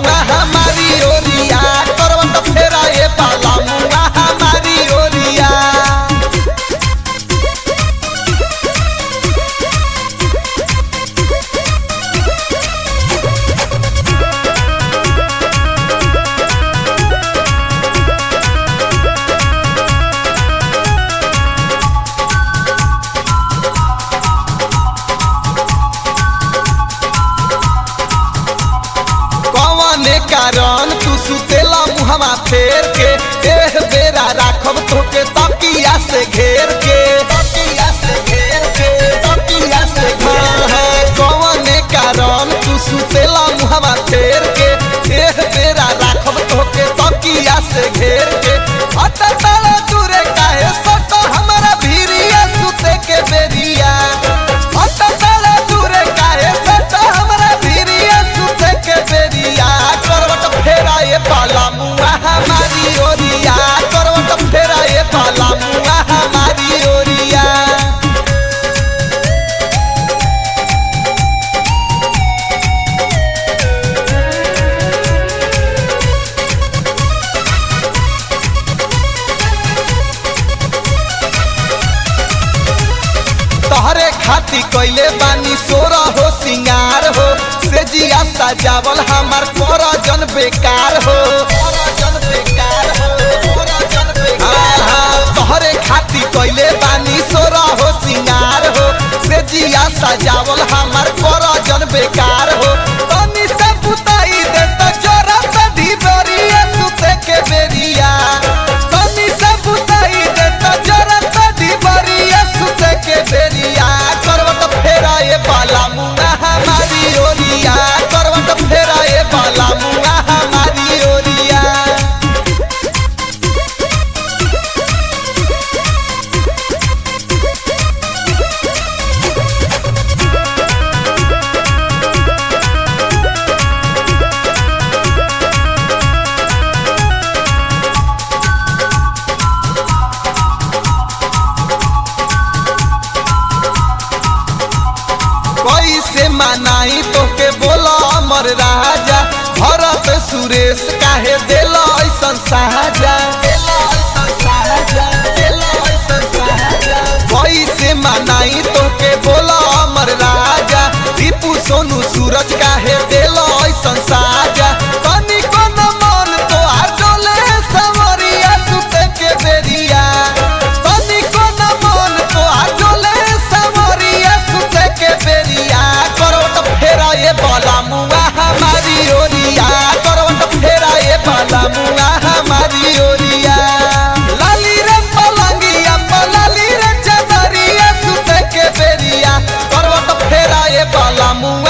मुआ हमारी ओरिया करवट फेरा ए बाला मुआ हमारी ओरिया कौने कारण तू सुतेला मुहमा फेर के एह बेरा राखब तोके तकिया से घेर के तकिया से घेर के तकिया से घेर के कौने कारण तू सुतेला मुहमा फेर के एह बेरा राखब तोके तकिया से घेर के हट तड़ा दूरे काहे सट हमरा भीरिया सुते के बेरिया हट तड़ा दूरे काहे सट हमरा भीरिया सुते के बेरिया करवट फेरा ए बाला मुआ हमारी ओरिया करवट फेरा ए बाला मुआ हमारी ओरिया तहरे खाती कैले बानी सोरा हो सिंगार हो से जिया सजावल हमार कर जन बेकार हो करजन बेकार हो, करजन बेकार हो। तहरे खाती कैले बानी सोरा हो सिंगार हो से जिया सजावल हमार कर जन बेकार हो तनी से बुताई दे तो जोरा से ढिबरिया सुते के बेरिया तनी से बुताई दे तो जोरा से ढिबरिया सुते के बेरिया करवट फेरा ए बाला मुआ हमारी ओरिया करवट फेरा ए बाला मुआ हमारी ओरिया कैसे मनाई तोके बोला अमर राजा भरत सुरेश काहे दिल ऐसन साजा कैसे मनाई तोके बोला अमर राजा दीपू सोनू सूरज काहे दिल ऐसन साजा कनी कोन मन तो डोले सवरिया सुते के बेरिया कनी कोन मन तो डोले सवरिया सुते के बेरिया करवट फेरा ये बाला मुआ हमारी ओरिया करवट फेरा ये बाला मुआ हमारी ओरिया लाली रे पलंगिया पलाली रे चदरिया सुते के बेरिया करवट फेरा ये बाला मुआ